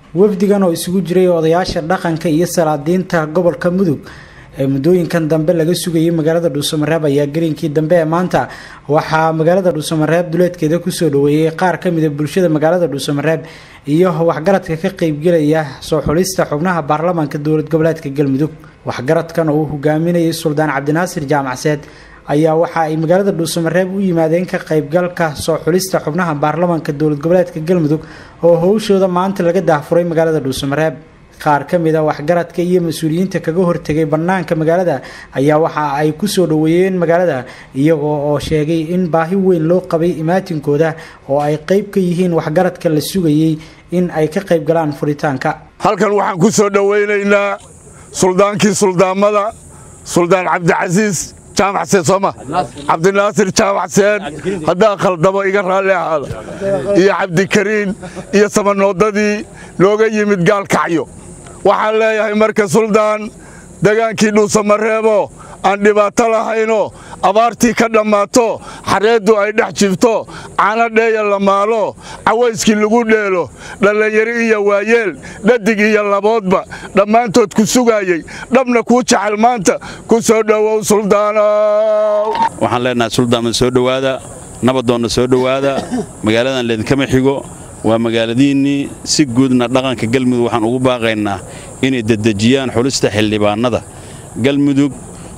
wafdigan oo isugu jiray odayaasha dhaqanka iyo salaadiinta gobolka mudug ee muddooyinkan dambe laga sugayay magaalada dhuusamareeb ayaa garinkii dambe ee maanta waxaa magaalada dhuusamareeb duleedkeeda kusoo dhaweeyey qaar ka mida bulshada magaalada dhuusamareeb iyo waxgaradka ka qeybgelaya soo xulista xubnaha baarlamaanka dowlad goboleedka galmudug waxgaradkan oo uu hogaaminayay suldaan cabdinaasir jaamacseed ayaa waxa ay magaalada dhuusamareeb u yimaadeen ka qaybgalka soo xulista xubnaha baarlamaanka dowlad goboleedka galmudug oo howshooda maanta laga daahfuray magaalada dhuusamareeb qaar ka mid a waxgaradka iyo mas-uuliyiinta kaga hortegay bannaanka magaalada ayaa waxa ay kusoo dhaweeyeen magaalada iyagoo oo sheegay in baahi weyn loo qabay imaatinkooda oo ay qeyb ka yihiin waxgaradka la sugayay in ay ka qayb galaan furitaanka halkan waxaan ku soo dhowaynaynaa suldaankii suldaamada suldaan cabdicasiis jaamacseed sooma cabdinaasir jaamacseed haddaa khaldamo iga raalli ahaada iyo cabdikariin iyo samanoodadii looga yimid gaalkacyo waxaan leeyahay marka suldaan degaankii dhuusamareebo aan dhibaato lahayno abaartii ka dhammaato xareeddu ay dhex jifto cana dheeya la maalo cawayskii lagu dheelo dhallinyari iyo waayeel dhadig iyo laboodba dhammaantood ku sugaayey dhabna kuu jecel maanta ku soo dhowow suldaanow waxaan leenahay suldaanma soo dhowaada nabadoonna soo dhowaada magaaladan leedinkama xigo waa magaaladiinnii si guudna dhaqanka galmudug waxaan ugu baaqaynaa inay dedejiyaan xulista xildhibaannada galmudug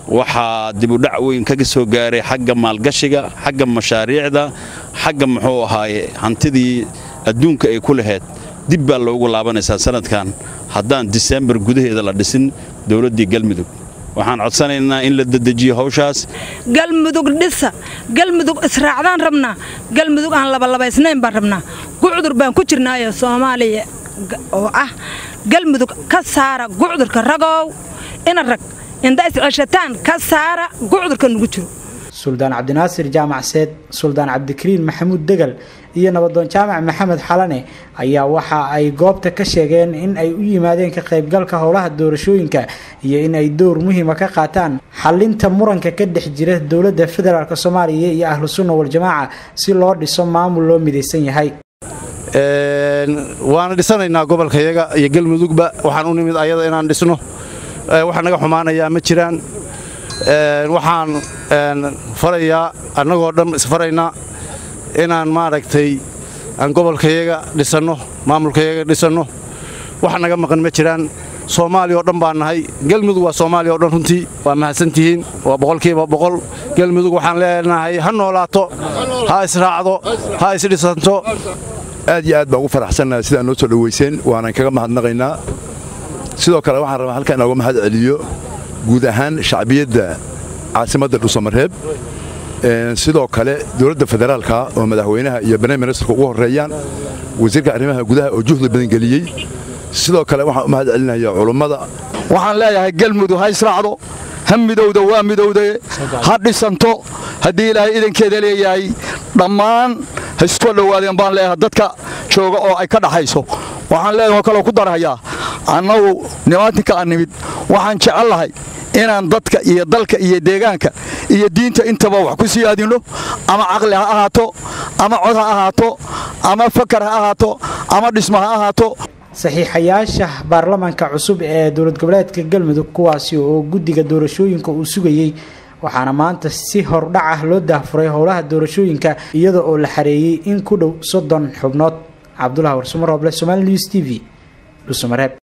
waxaa dibudhac weyn kaga soo gaaray xagga maalgashiga xagga mashaariicda xagga muxuu ahaaye hantidii adduunka ay ku lahayd dib baa loogu laabanaysaa sanadkan haddaan disembar gudaheeda la dhisin dowladdii galmudug waxaan codsanaynaa in la dedejiyo hawshaas galmudug dhisa galmudug israacdaan rabnaa galmudug aan labalabaysnayn baan rabnaa gucdur baan ku jirnaayo soomaaliya oo ah galmudug ka saara gucdurka ragow ina rag inda isceshataan ka saara gucdurka nugu jiro suldaan cabdinaasir jaamacseed suldaan cabdikariin maxamuud degal iyo nabadoon jaamac maxamed xalane ayaa waxa ay goobta ka sheegeen in ay u yimaadeen ka qaybgalka howlaha doorashooyinka iyo in ay dowr muhiima ka qaataan xalinta muranka ka dhex jira dowladda federaalk soomaaliya iyo ahlu sunna waljamaaca si loo dhiso maamul loo midaysan yahay waana dhisanaynaa gobolkayaga iyo galmudugba waxaan u nimid ayada inaan dhisno waxa naga xumaanayaa ma jiraan waxaan farayaa annagoo dhan isfaraynaa inaan maaragtay aan gobolkayaga dhisanno maamulkayaga dhisanno wax naga maqan ma jiraan soomaaliya oo dhan baan nahay galmudug waa soomaaliya o dhan runtii waa mahadsantihiin waa boqolkiiba boqol galmudug waxaan leenahay ha noolaato ha israacdo ha isdhisanto aad iyo aad baa ugu faraxsannaha sidaa noo soo dhowayseen waanan kaga mahadnaqaynaa sidoo kale waxaan rabaa halkan inooga mahad celiyo guud ahaan shacbiyadda caasimadda dhuusamareeb sidoo kale dowladda federaalka oo madaxweynaha iyo barnaam ministerka ugu horreeyaan wasiirka arrimaha gudaha oo juhdi badan geliyey sidoo kale waxaan u mahad celinaya culummada waxaan leeyahay galmudug ha israacdo ha midowda waa midowde ha dhisanto haddii ilaahay idankeeda leeyahay dhammaan ha isku dhowaadeen baan leeyahay dadka jooga oo ay ka dhaxayso waxaan leeyahay oo kaloo ku darhayaa annagu nimaatinka aan nimid waxaan jecel lahay inaan dadka iyo dalka iyo deegaanka iyo diinta intaba wax ku siyaadinno ama caqli ha ahaato ama cod ha ahaato ama fakar ha ahaato ama dhismo ha ahaato saxiixayaasha baarlamaanka cusub ee dowlad goboleedka galmudug kuwaasi oo guddiga doorashooyinka uu sugayey waxaana maanta si hordhac ah loo daahfuray howlaha doorashooyinka iyada oo la xareeyey in ku dhow soddon xubnood cabdulahi warsumarooble somaali news t v dhuusamareeb